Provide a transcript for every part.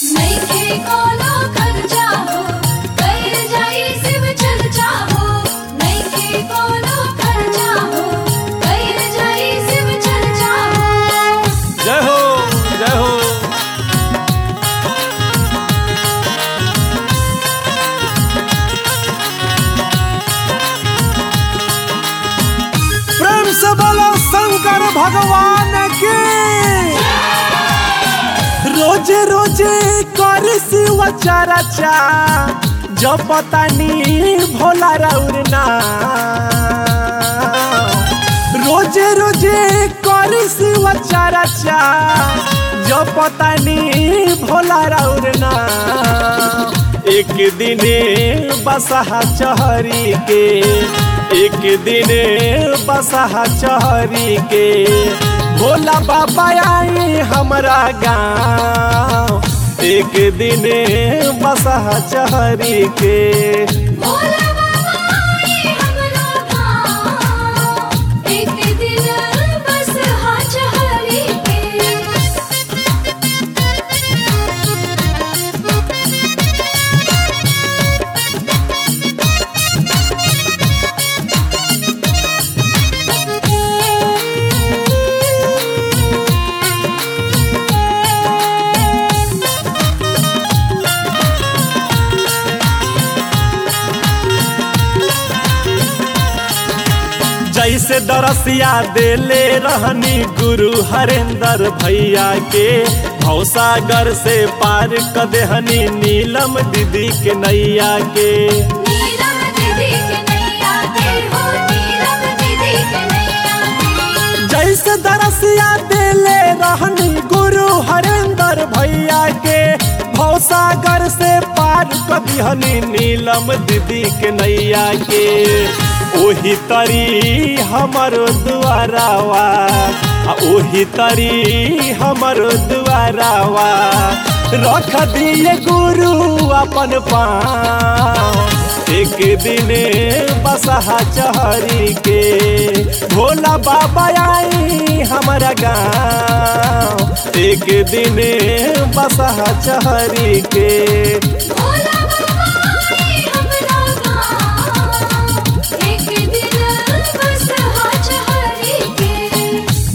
नइखे कोनो खर्चा हो कइल जाई शिव चर्चा हो नइखे कोनो खर्चा हो कइल जाई शिव चर्चा हो जय हो जय हो प्रेम से बोलो शंकर भगवान की रोजे रोजे कर शिव चर्चा जब पता नी भोला रौरना रोजे रोजे कर शिव चर्चा जब पता नी भोला रौरना एक दिने बसहा चहरी के एक दिने बसहा चहरी के भोला बाबा आई हमरा गाँव एक दिने बसहा चहरी के भोला बाबा आए हमरा गाँव एक दिन बस हाथ हरी के जैसे दरसिया देले रहनी गुरु हरेंद्र भैया के भौसागर से पार क देहनी नीलम दीदी के नैया के नीलम दीदी के नैया के हो नीलम दीदी के नैया के जैसे दरसिया देले रहनी गुरु हरेंद्र भैया के भौसागर से पार क दिहनी नीलम दीदी के नैया के ओही तरी हमरो दुआरावा आ ओही तरी हमरो दुआरावा रख दिए गुरु अपन पाँव एक दिने बसहा चहरी के भोला बाबा आई हमारा गाँव एक दिने बसहा चहरी के भोला बाबा आए हमरा गाँव एक दिन बस हाथ हरी के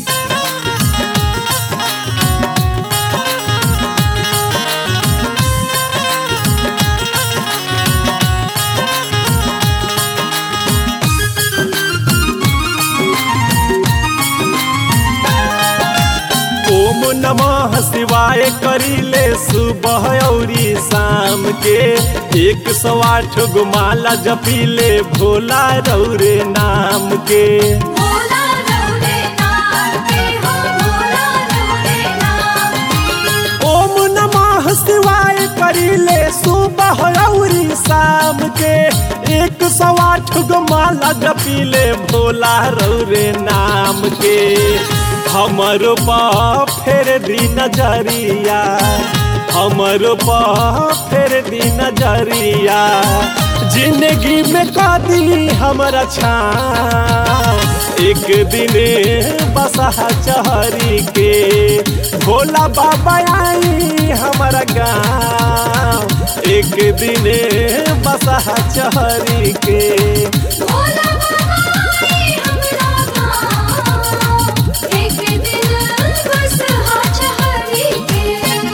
ओम नमः शिवाय करीले सुबह औरी शाम के एक सौ आठ गो माला जपीले भोला रौरे नाम के भोला रौरे नाम के हो भोला रौरे नाम के ओम नमः शिवाय करीले सुबह औरी शाम के एक सौ आठ गो माला जपीले भोला रौरे नाम के हमरो पा फेर दी नजरिया हमरो पा फेर दी नजरिया जिंदगी में कदी हमरा छाँव एक दिने बसहा चहरी के भोला बाबा आई हमारा गाँव एक दिने बसहा चहरी के भोला बाबा आए हमरा गाँव एक दिन बस हाथ हरी के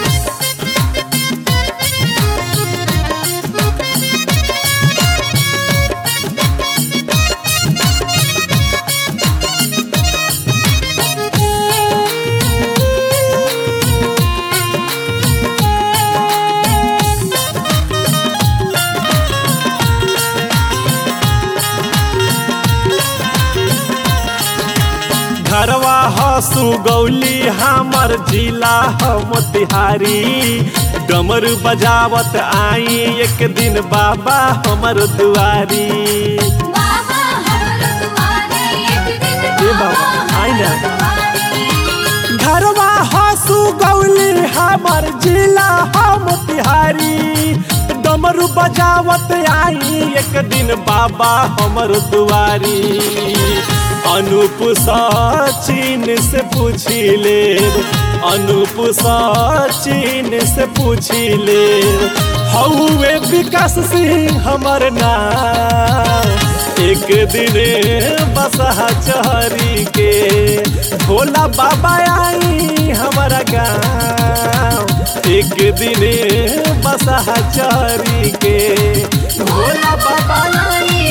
घरवा हसु गौली हमर जिला हम तिहारी डमरू बजावत आई एक दिन बाबा हमर दुआरी बाबा हमर दुआरे एक दिन ए बाबा, बाबा आइ न। हमर दुआरे घरवा हसु गौली हमर जिला हम तिहारी डमरू बजावत आई एक दिन बाबा हमर दुआरी अनूप सचिन से पूछी ले अनूप सचिन से पूछी ले हौवे विकास सिंह हमर नाम एक दिन बसहा चहरी के भोला बाबा आई हमारा गाँव एक दिन बसहा चहरी के भोला बाबा आई